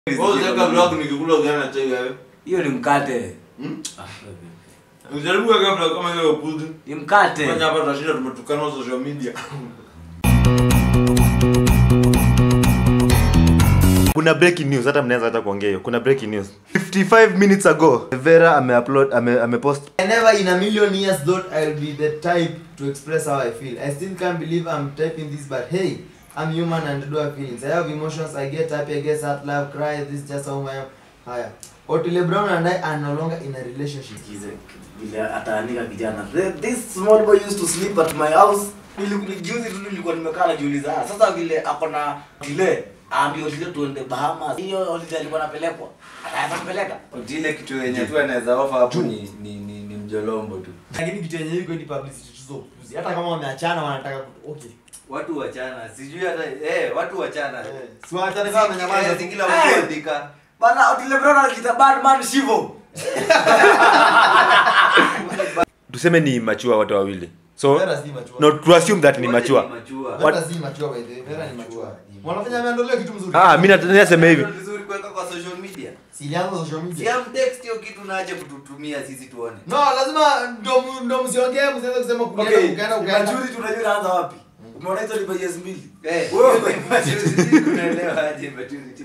Wewe unataka vlog nikikula ugali na chai wewe. hiyo ni mkate Hmm? Ah, wewe. Ujaribu kuweka vlog kama hiyo puzi. ni mkate Fanya hapa tutashinda tumetukana na social media. kuna breaking news hata mnaweza hata kuongea hiyo kuna breaking news 55 minutes ago vera ameupload ame, amepost I never in a million years thought I'll be the type to express how I feel. I still can't believe I'm typing this, but hey, I'm human and do have feelings. I have emotions. I get happy, I get sad, laugh, cry. This is just how I am. Haya. Otile Brown and I are no longer in a relationship. Kize, vile ataandika kijana "The- this small boy used to sleep at my house Nili- juzi tu nilikuwa nimekaa najiuliza ah, sasa vile ako na vile aambie Otile tuende Bahamas hiyo holiday alikuwa anapelekwa ataweza kupeleka Otile kitu yenye tu anaweza offer hapo ni ni ni, ni mjolombo tu. Lakini kitu yenye iko ni publicity tu so puzi. Hata kama wameachana wanataka ku- okay. Watu wachana, sijui hata eh watu wachana. Eh, si waachane kama wamenyamaza Eh, tu. si kila Eh. mtu andika. bana Otile Brown anajiita Batman Shivo tuseme ni machua wote wawili so Vera si mature. no to assume that ni Wote machua machua. Vera si mature by the way. Vera ni mature. Wanafanya ameondolewa kitu mzuri. ah mimi nat- nasema hivi Ni vizuri kuweka kwa social media. Si ilianza social media. Siam text hiyo kitu naaje kututumia sisi tuone. No, lazima ndo ndo msiongee msianze kusema kuenda okay ukaenda ukaenda. majuzi tunajua inaanza wapi umeona hizo libajes mbili Eh, Wewe- maturity kunaelewa aje maturity.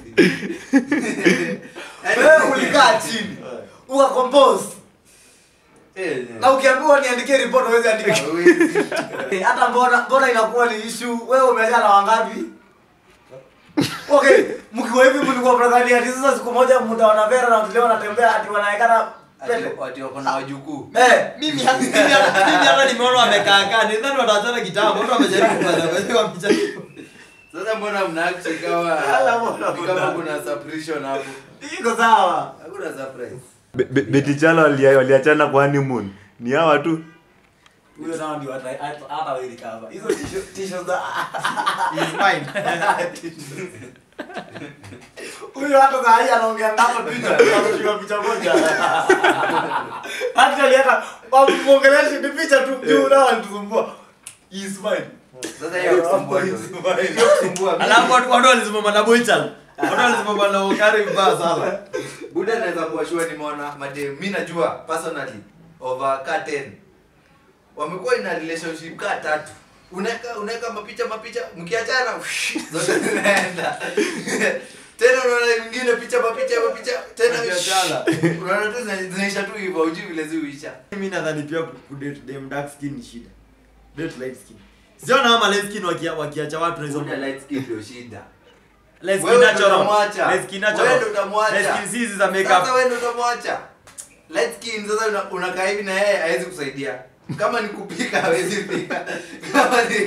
wewe ulikaa chini ukacompose Eh, na ukiambiwa niandikie report huwezi andika hawezi. Eh, hata mbona mbona inakuwa ni issue wewe umejaa na wangapi okay mkiwa hivi mlikuwa mnadhani ati sasa siku moja mtaona Vera na Otile wanatembea ati wanaekana pete Ati- ati wako na wajukuu. eh mimi hata mimi hata mimi hata nimeona wamekaa kaa nidhani wataachana kitambo watu wamejaribu kufanya kwa hiyo wamejaribu Sasa mbona mnaact ikawa Ala, mbona ni kama mna- kuna suppression hapo? iko sawa Hakuna surprise. Be- Be- Betty Chalo walia- waliachana kwa honeymoon ni hawa tu huyo nao ndio hata hata hata wewe cover hizo tisho- tisho za is mine huyo hata saa hii anaongea ndako picha anashika picha moja actually hata wamuongeleshe ni picha tu juu nao anatusumbua he is mine Sasa hiyo kusumbua ndio. Hiyo kusumbua. alafu watu watu walisimama na boychan watu walisimama na ukari mbaya sana Buda naweza kuwa sure nimeona madem. Mimi najua personally over ka 10. Wamekuwa in a relationship ka tatu. Unaweka unaweka mapicha mapicha mkiachana zote zinaenda. Tena unaona mwingine picha mapicha mapicha tena Mkiachana. unaona tu zina- zinaisha tu hivyo hujui vile ziuisha. mimi nadhani pia kudate dem dark skin ni shida date light skin siona kama light skin wakia- wakiacha watu na hizo Buda light skin ndio shida. light skin Wewe ndo natural utamwacha. light skin Wewe ndo natural utamwacha. light skin si hizi za Sasa makeup wewe ndo utamwacha. Light skin sasa una- unakaa hivi na yeye hawezi kusaidia. Kama ni kupika hawezi pika. Kama ni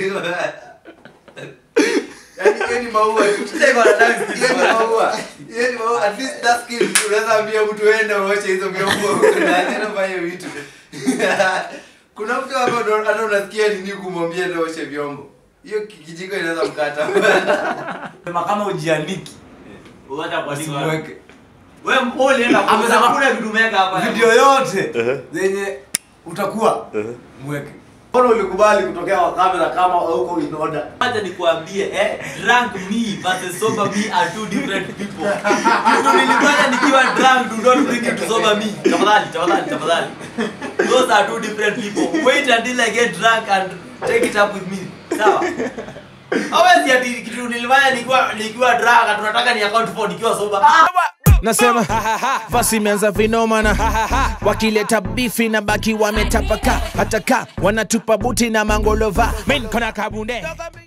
Yaani hiyo ni maua tu. Shida iko na dark skin. Hiyo ni maua. Hiyo ni maua. At least dark skin unaweza ambia mtu ende uoshe hizo vyombo na tena fanye vitu. Kuna mtu hapa ndo hata unasikia nini kumwambia ende uoshe vyombo. Hiyo ki- kijiko inaweza mkata. sema kama ujiandiki uacha kwa nini Usimweke. wewe mpole enda amesema kuna vitu umeweka hapa video yote zenye utakuwa mweke Mbona ulikubali kutokea kwa kamera kama huko in order? Acha nikwambie eh, drunk me versus sober me are two different people. Kitu nilifanya nikiwa drunk do not bring it to sober me. Tafadhali, tafadhali, tafadhali. Those are two different people. Wait until I get drunk and take it up with me. Sawa? Hawezi ati kitu nilifanya nikiwa nikiwa drunk na tunataka ni account for nikiwa sober. nasema basi imeanza vinomana wakileta bifi na baki wametapaka hata ka wanatupa buti na mangolova min kona kabunde